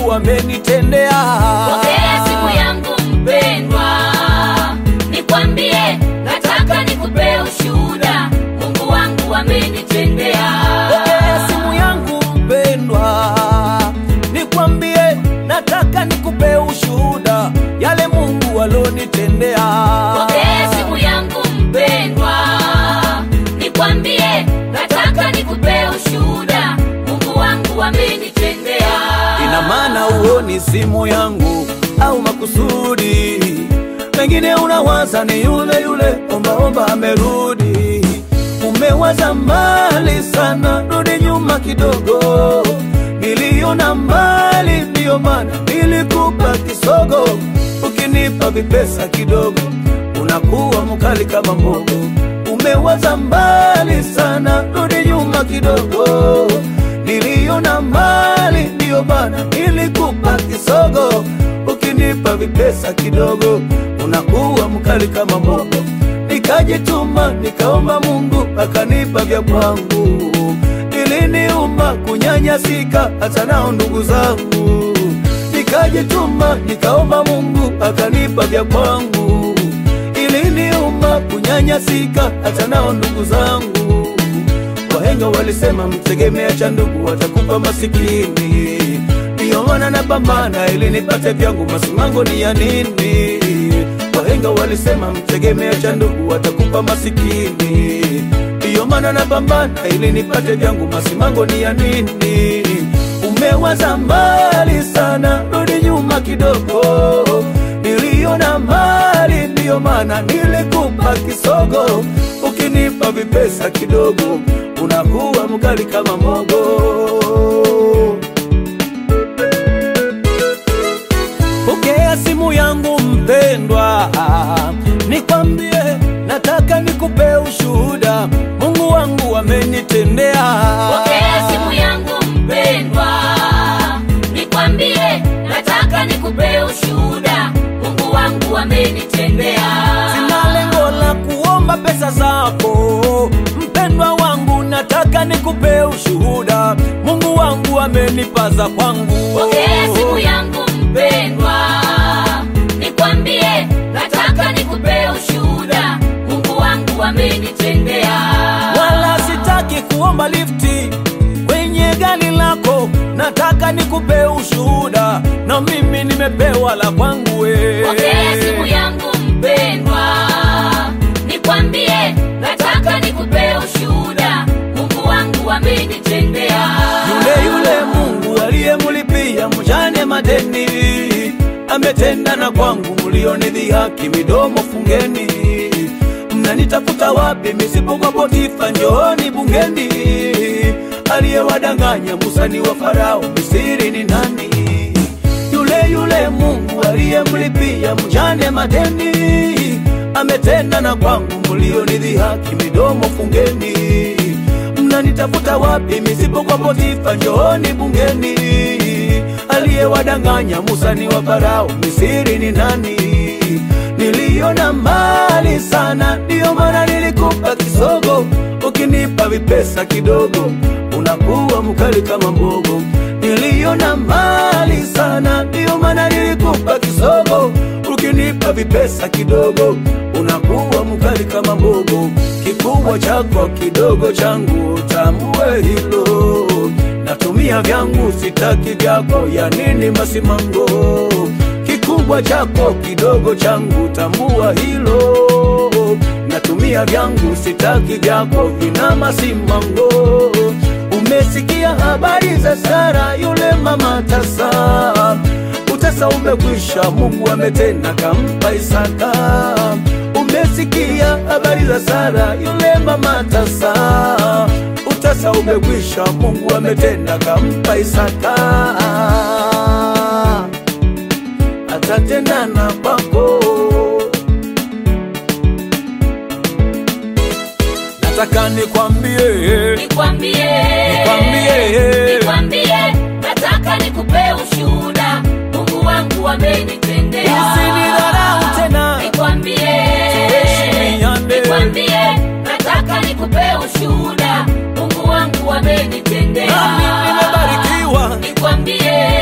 wangu amenitendea. Pokea simu yangu mpendwa, nikwambie, nataka nikupe ushuhuda, Mungu wangu amenitendea. Pokea simu yangu mpendwa, nikwambie, nataka nikupe ushuhuda yale Mungu alonitendea. Pokea simu yangu mpendwa, nikwambie, nataka nikupe ushuhuda, Mungu wangu amenitendea. Ina maana uoni simu yangu au makusudi, pengine unawaza ni yule yule ombaomba amerudi. Umewaza mbali sana, rudi nyuma kidogo. Niliona mbali, ndiyo maana nilikupa kisogo. Ukinipa vipesa kidogo, unakuwa mkali kama mbogo. Umewaza mbali sana, rudi nyuma kidogo. Niliona mbali, ndiyo maana nilikupa kisogo. Ukinipa vipesa kidogo, unakuwa mkali kama mbogo. Nikajituma nikaomba Mungu akanipa vya kwangu, iliniuma kunyanyasika hata nao ndugu zangu. Nikajituma nikaomba Mungu akanipa vya kwangu, iliniuma kunyanyasika hata nao ndugu zangu. Wahenga walisema mtegemea cha ndugu watakupa masikini, ndiyo maana napambana ili nipate vyangu. Masimango ni ya nini? Wahenga walisema mtegemea cha ndugu watakupa masikini, ndiyo maana napambana ili nipate vyangu. Masimango ni ya nini? Umewaza mbali sana, rudi nyuma kidogo. Niliona mbali, ndiyo maana nilikupa kisogo. Ukinipa vipesa kidogo, unakuwa mkali kama mogo. Pokea simu yangu mpendwa, nikwambie, nataka nikupe ushuhuda, Mungu wangu amenitendea. Pokea simu yangu mpendwa, nikwambie, nataka nikupe ushuhuda, Mungu wangu amenitendea. Sina lengo la kuomba pesa zako mpendwa wangu, nataka nikupe ushuhuda, Mungu wangu amenipaza kwangu. Pokea simu yangu mpendwa, nikwambie, nataka nikupe ushuhuda, Mungu wangu amenitendea. wala sitaki kuomba lifti kwenye gari lako, nataka nikupe ushuhuda, na mimi nimepewa la kwangu we. Pokea simu yangu mpendwa, nikwambie, nataka nikupe ushuhuda, Mungu wangu amenitendea. Yule yule Mungu aliyemlipia mjane madeni ametenda na kwangu, mlionidhihaki midomo fungeni. Mnanitafuta wapi misipokuwa Potifa? Njooni bungeni. Aliyewadanganya Musa ni wa Farao, Misiri ni nani? Yule yule Mungu aliyemlipia mjane madeni ametenda na kwangu, mlionidhihaki midomo fungeni. Mnanitafuta wapi misipokuwa Potifa? Njooni bungeni. Aliyewadanganya Musa ni wa Farao, Misiri ni nani? Niliona mbali sana, ndiyo maana nilikupa kisogo. Ukinipa vipesa kidogo, unakuwa mkali kama mbogo. Niliona mbali sana, ndiyo maana nilikupa kisogo. Ukinipa vipesa kidogo, unakuwa mkali kama mbogo. Kikubwa chako kidogo changu, tambue hilo. Natumia vyangu, sitaki vyako, ya nini masimango? Kikubwa chako kidogo changu, tambua hilo. Natumia vyangu, sitaki vyako, vina masimango. Umesikia habari za Sara yule mama tasa, utasa umekwisha, Mungu ametenda kampa Isaka. Umesikia habari za Sara yule mama tasa, utasa umekwisha, Mungu ametenda kampa Isaka. Atatenda na kwako. Nataka nikwambie, Nikwambie, Nikwambie. nikwambie, nataka nikupe ushuhuda, Mungu wangu amenitendea. usinidharau tena. Nikwambie, Tuheshimiane. nikwambie, nataka nikupe ushuhuda, Mungu wangu amenitendea. Nami nimebarikiwa. Nikwambie,